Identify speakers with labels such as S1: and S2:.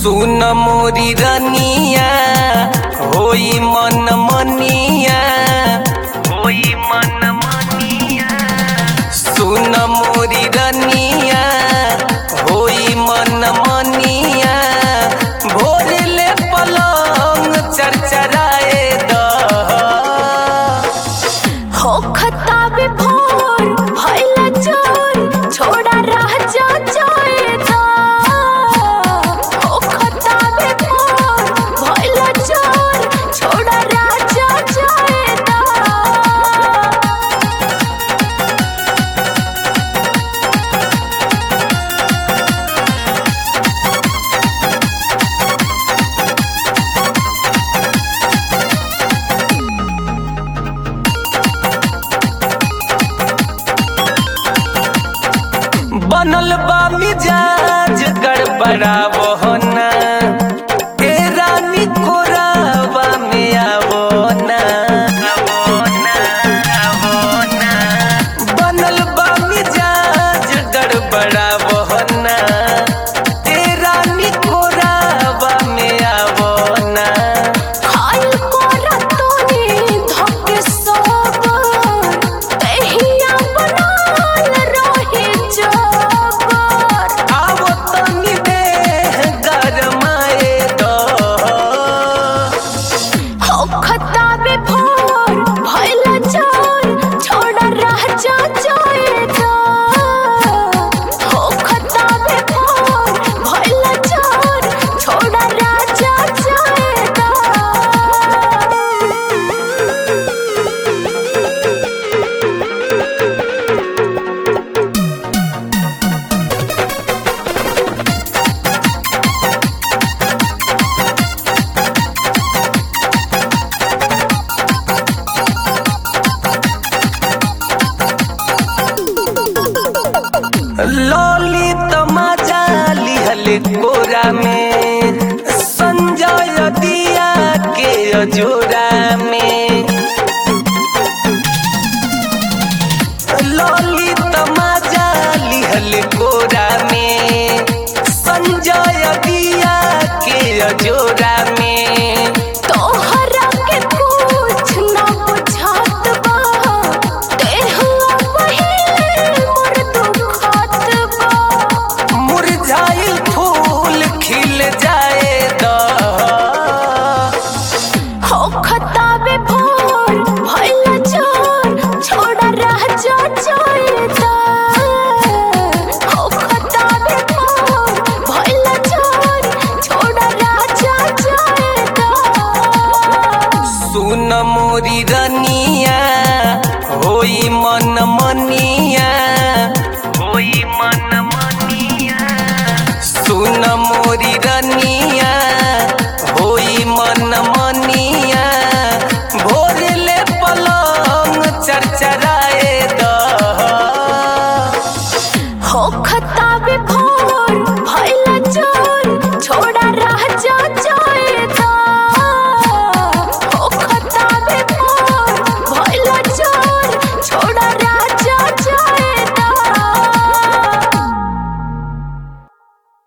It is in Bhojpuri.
S1: सुन मोरी रनिया होई मन मनिया होई मन मनिया सुन मोरी रनिया होई मन मनिया भोर ले पलंग चरचराए द
S2: हो खताबे भोर भइला चोर छोड़ा रह जा जाएगा हो खताबे भोर भइला चोर छोड़ा रह जा जाएगा
S1: बनल बा मिजाज गड़बड़ावो ना ए रानी कोरावा में आवो ना आवो ना आवो ना बनल बा मिजाज गड़बड़ावो ना ए रानी कोरावा में आवो ना
S2: खाइल कोरा तोनी धके सोबर तहिया बनाल रहे जबर
S1: आवो तनी देह गरमाए दो
S2: हो खताबे भोर भइला चोर छोड़ा रह जा जाएगा हो खताबे भोर भइला चोर छोड़ा रह जा जाएगा
S1: लॉली तमाजा लिहल कोरा में संजय दिया के अजोरा में लॉली तमाजा लिहल कोरा में संजय दिया के अजोरा में
S2: तोहरा के कुछ न बुझात बा देहुआ पहिले मोर दुखत बा
S1: मुरझाइल फूल खिल जाए द
S2: हो खताबे भोर भइला चोर छोड़ा रह जा जाएगा हो खताबे भोर भइला चोर छोड़ा रह जा जाएगा
S1: सुन मोरी रनिया होई मन